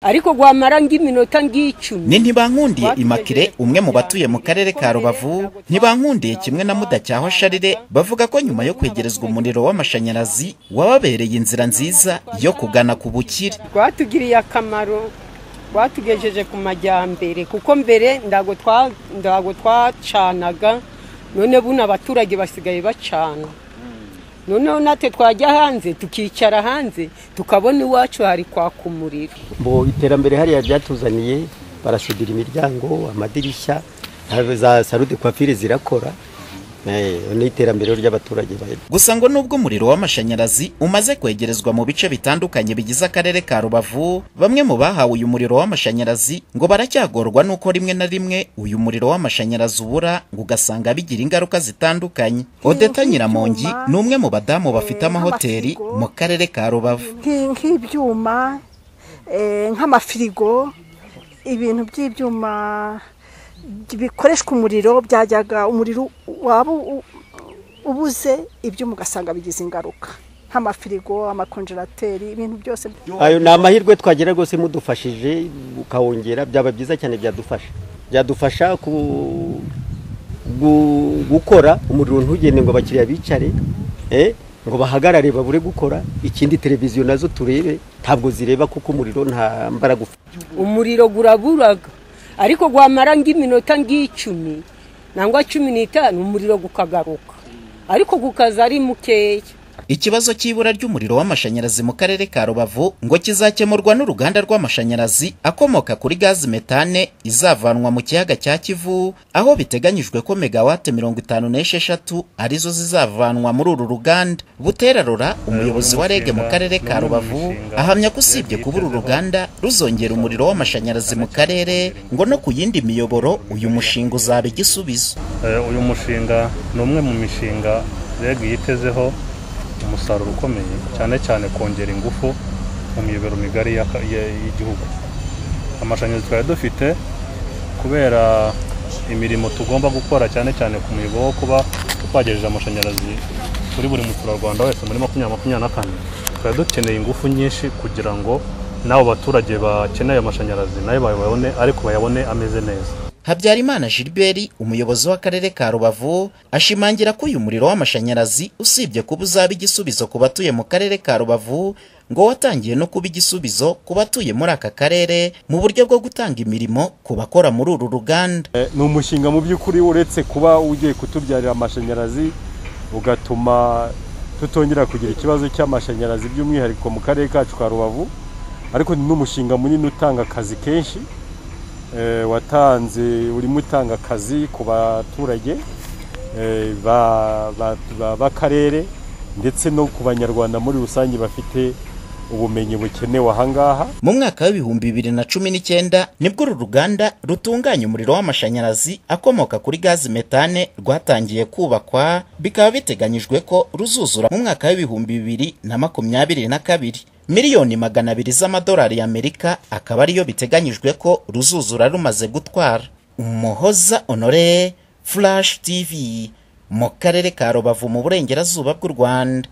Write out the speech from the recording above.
ariko rwamara nk'iminota nk'icumi ni ntibankundiye imakire umwe mu batuye mu karere ka rubavu ntibankundiye kimwe na mudacyahwa sharire bavuga ko nyuma yo kwegerezwa umuriro w'amashanyarazi wababereye inzira nziza yo kugana ku bukire rwatugiriye akamaro rwatugejeje ku majyambere kuko mbere ntabwo twacanaga none buno abaturage basigaye bacana noneho natwe twajya hanze tukicara hanze tukabona iwacu hari kwaka umuriro mu iterambere hariya ryatuzaniye barasudira imiryango amadirishya za sarude kwafire zirakora ni iterambere ry'abaturage gusa ngo nubwo umuriro w'amashanyarazi umaze kwegerezwa mu bice bitandukanye bigize akarere ka rubavu bamwe mu bahawe uyu muriro w'amashanyarazi ngo baracyagorwa n'uko rimwe na rimwe uyu muriro w'amashanyarazi ubura ngo ugasanga bigira ingaruka zitandukanye odeta nyiramongi ni umwe mu badamu bafite amahoteli mu karere ka rubavu nk'ibyuma nk'amafirigo ibintu by'ibyuma bikoreshwa umuriro byajyaga umuriro waba ubuze ibyuma ugasanga bigize ingaruka nk'amafirigo amakonjerateri ibintu byose ayo ni amahirwe twagira rwose mudufashije ukawongera byaba byiza cyane byadufasha byadufasha gukora umuriro ntugende ngo abakiriya bicare ngo bahagarare babure gukora ikindi televiziyo nazo turebe ntabwo zireba kuko umuriro nta mbaraga ufite umuriro uraburaga ariko rwamara nk'iminota nk'icumi nangwa cumi n'itanu umuriro gukagaruka ariko gukaza ari mukeya ikibazo cy'ibura ry'umuriro w'amashanyarazi mu karere ka rubavu ngo kizakemurwa n'uruganda rw'amashanyarazi akomoka kuri gazi metane izavanwa mu kiyaga cya kivu aho biteganyijwe ko megawate mirongo itanu n'esheshatu arizo zizavanwa muri uru ruganda butera rora umuyobozi wa rege mu karere ka rubavu ahamya ko usibye kuba uru ruganda ruzongera umuriro w'amashanyarazi mu karere ngo no ku yindi miyoboro uyu mushinga uzaba igisubizo uyu mushinga ni umwe mu mishinga rege yitezeho umusaruro ukomeye cyane cyane kongera ingufu mu miyoboro migari y'igihugu amashanyarazi twari dufite kubera imirimo tugomba gukora cyane cyane ku muyoboro wo kuba twagejeje amashanyarazi kuri buri muturarwanda wese muri makumyabiri makumyabiri na kane twari dukeneye ingufu nyinshi kugira ngo n'abo baturage bakeneye amashanyarazi nayo bayabone ariko bayabone ameze neza habyarimana gilbert umuyobozi w'akarere ka rubavu ashimangira ko uyu muriro w'amashanyarazi usibye kuba uzaba igisubizo ku batuye mu karere ka rubavu ngo watangiye no kuba igisubizo ku batuye muri aka karere mu buryo bwo gutanga imirimo ku bakora muri uru ruganda ni umushinga mu by'ukuri uretse kuba ugiye kutubyarira amashanyarazi ugatuma tutongera kugira ikibazo cy'amashanyarazi by'umwihariko mu karere kacu ka rubavu ariko ni n'umushinga munini utanga akazi kenshi watanze urimo utanga akazi ku baturage b'akarere ndetse no ku banyarwanda muri rusange bafite ubumenyi bukenewe ahangaha mu mwaka w'ibihumbi bibiri na cumi n'icyenda nibwo uru ruganda rutunganya umuriro w'amashanyarazi akomoka kuri gazi metane rwatangiye kubakwa bikaba biteganyijwe ko ruzuzura mu mwaka w'ibihumbi bibiri na makumyabiri na kabiri miliyoni magana abiri z'amadolari y'amerika akaba ariyo biteganyijwe ko ruzuzura rumaze gutwara umuhoza honore flash tv mu karere ka rubavu mu burengerazuba bw'u rwanda